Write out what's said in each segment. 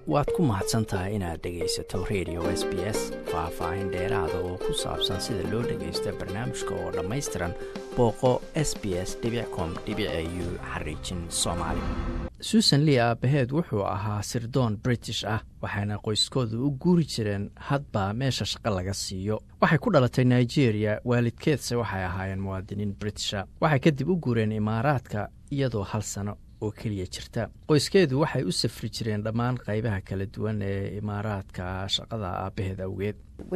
waad ku mahadsan tahay inaad dhegaysato radio s b s faah-faahin dheeraada oo ku saabsan sida loo dhagaysto barnaamijka oo dhammaystiran booqo s b s com u xariijin soomaali susan lee aabaheed wuxuu ahaa sirdoon british ah waxayna qoyskooda u guuri jireen hadba meesha shaqo laga siiyo waxay ku dhalatay nigeria waalidkeedse waxay ahaayeen muwaadiniin britisha waxay kadib u guureen imaaraadka iyadoo hal sano oo keliya jirta qoyskeedu waxay u safri jireen dhammaan qaybaha kala duwan ee imaaraadka shaqada aabaheed awgeed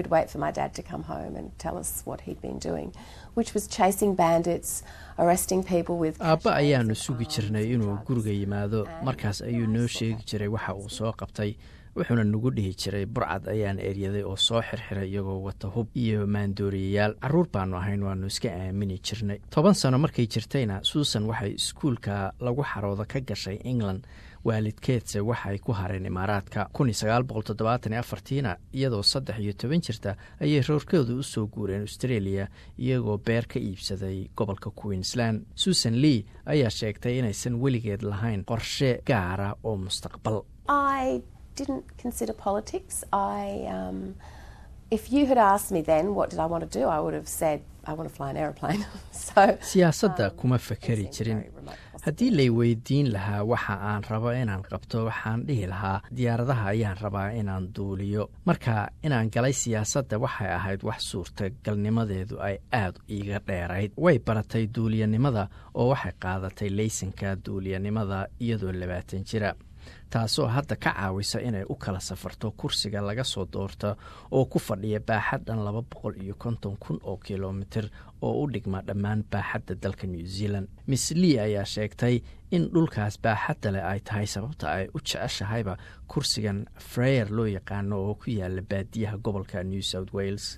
aabba ayaanu sugi jirnay inuu guriga yimaado markaas ayuu noo sheegi jiray waxa uu soo qabtay wuxuuna nagu dhihi jiray burcad ayaan eryaday oo soo xirxiray iyagoo wata hub iyo maandooriyayaal carruur baanu ahayn waanu iska aamini jirnay toban sano markay jirtayna suusan waxay iskuulka lagu xarooda ka gashay england waalidkeedse waxay ku hareen imaaraadka tiina iyadoo saddex iyo toban jirta ayay roorkooda u soo guureen australia iyagoo beer ka iibsaday gobolka queensland susan lee ayaa sheegtay inaysan weligeed lahayn qorshe gaara oo mustaqbal didn't consider politics. I, um, if you had asked me then, what did I want to do? I would have said, I want to fly an aeroplane. so, siyaasadda kuma fakeri jirin haddii lay weydiin lahaa waxa aan rabo inaan qabto waxaan dhihi lahaa diyaaradaha ayaan rabaa inaan duuliyo marka inaan galay siyaasadda waxay ahayd wax suurtagalnimadeedu ay aad iiga dheerayd way baratay duuliyanimada oo waxay qaadatay laysanka duuliyanimada iyadoo labaatan jira taasoo hadda ka caawisa inay u kala safarto kursiga laga soo doorta oo ku fadhiya baaxad dhan laba boqol iyo konton kun oo kilomitir oo u dhigma dhammaan baaxadda dalka new zealand miss lee ayaa sheegtay in dhulkaas baaxadda leh ay tahay sababta ay u jeceshahayba kursigan freyer loo yaqaano oo ku yaala baadiyaha gobolka new south wales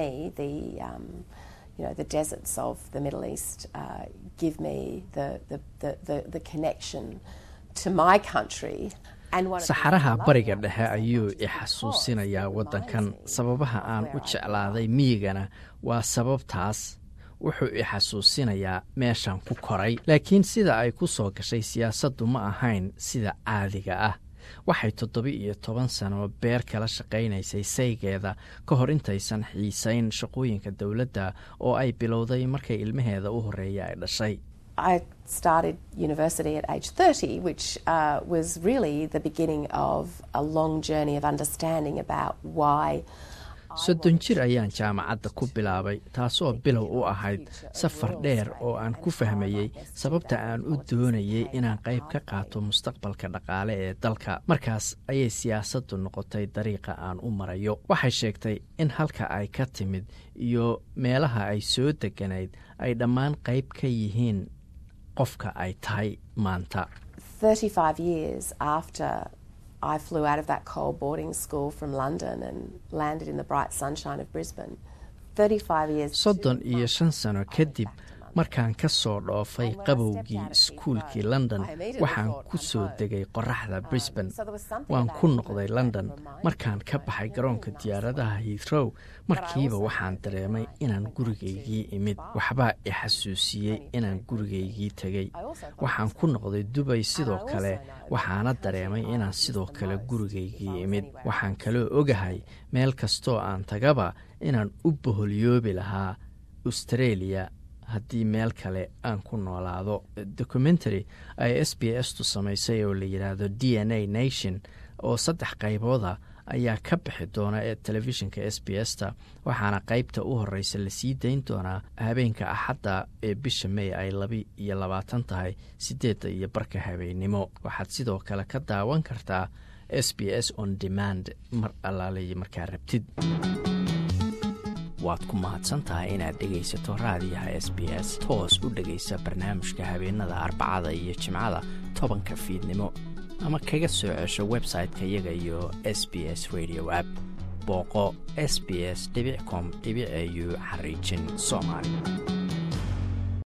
you know, the deserts of the Middle East uh, give me the, the, the, the, the connection to my country. saxaraha bariga dhexe ayuu i xasuusinayaa waddankan sababaha aan u jeclaaday miyigana waa sababtaas wuxuu i xasuusinayaa meeshan ku koray laakiin sida ay ku soo gashay siyaasaddu ma ahayn sida caadiga ah waxay toddoba-iyo toban sano beer kala shaqaynaysay saygeeda ka hor intaysan xiisayn shaqooyinka dowladda oo ay bilowday markay ilmaheeda u horreeya ay dhashay I started university at age 30, which uh, was really the beginning of a long journey of understanding about why. soddon jir ayaan jaamacadda ku bilaabay taasoo bilow u ahayd safar dheer oo aan ku fahmayey sababta aan u doonayay inaan qayb ka qaato mustaqbalka dhaqaale ee dalka markaas ayay siyaasaddu noqotay dariiqa aan u marayo waxay sheegtay in halka ay ka timid iyo meelaha ay soo deganayd ay dhammaan qayb ka yihiin qofka ay tahay maanta I flew out of that cold boarding school from London and landed in the bright sunshine of Brisbane. 35 years. soddon iyo shan sano kadib markaan ka soo dhoofay qabowgii iskuulkii london waxaan ku soo degay qoraxda brisbane waan ku noqday london markaan ka baxay garoonka diyaaradaha hiithrow markiiba waxaan dareemay inaan gurigaygii imid waxbaa i xasuusiyey inaan gurigaygii tegey waxaan ku noqday dubay sidoo kale waxaana dareemay inaan sidoo kale gurigaygii imid waxaan kaloo ogahay meel kastoo aan tagaba inaan u boholyoobi lahaa australia haddii meel kale aan ku noolaado documentary ay s b s tu samaysay oo la yidhaahdo d n a nation oo saddex qaybooda ayaa ka bixi doona ee telefishinka s b s ta waxaana qaybta u horeysa lasii dayn doonaa habeenka axadda ee bisha may ay laba iyo labaatan tahay sideedda iyo barka habeennimo waxaad sidoo kale ka daawan kartaa s b s on demand mar allaaliyo markaa rabtid waad ku mahadsantahay inaad dhegaysato raadiyaha s b s toos u dhegaysa barnaamijka habeenada arbacada iyo jimcada tobanka fiidnimo ama kaga soo cesho website-ka iyaga iyo s b s radio app booqo s b s com au xariijin soomaali